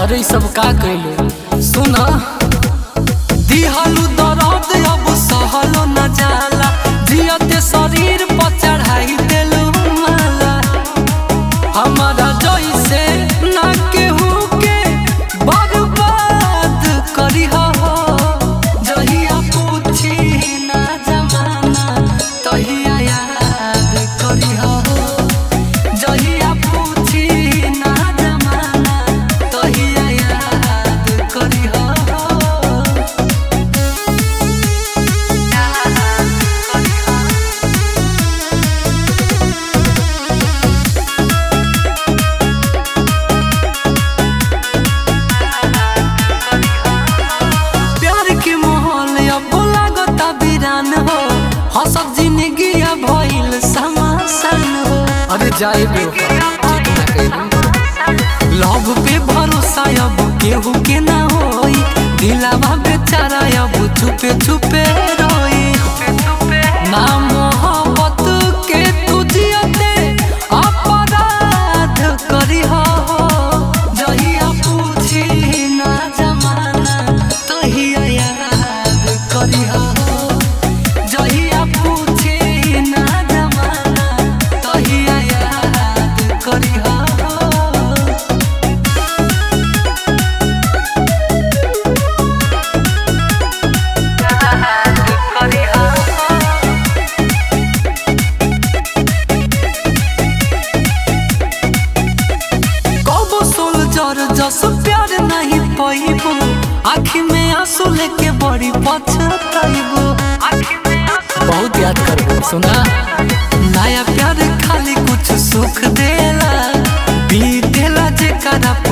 अरे इ सब का कइले सुन दिहलु दर्द अब सहलो न जाला जियते शरीर पर चढ़ाई देलु माला हमारा जैसे ना केहू के बर्बाद करी हो जहिया पूछी ना जमाना तहिया याद करी हो जहिया पूछी ना जमाना तहिया याद करी हो प्यार के माहौल अब लागता वीरान हो हसब जिंदगी अब भइल समासन हो अरे जाए लव पे भरोसा अब केहू के ना होई दिलावा बेचारा अब छुपे छुपे रोई ना मोहब्बत के तुझियते अपराध करी हो जहिया पूछी ना जमाना तहिया याद करी हो जहिया पूछी ना जमाना तहिया याद करी हो कबो सोल्जर जस प्यार नहीं पैबो आँखी में आंसू लेके बड़ी पछताइबो बहुत याद करबो सुना नया प्यार खाली कुछ सुख देला बीतेला जेकरा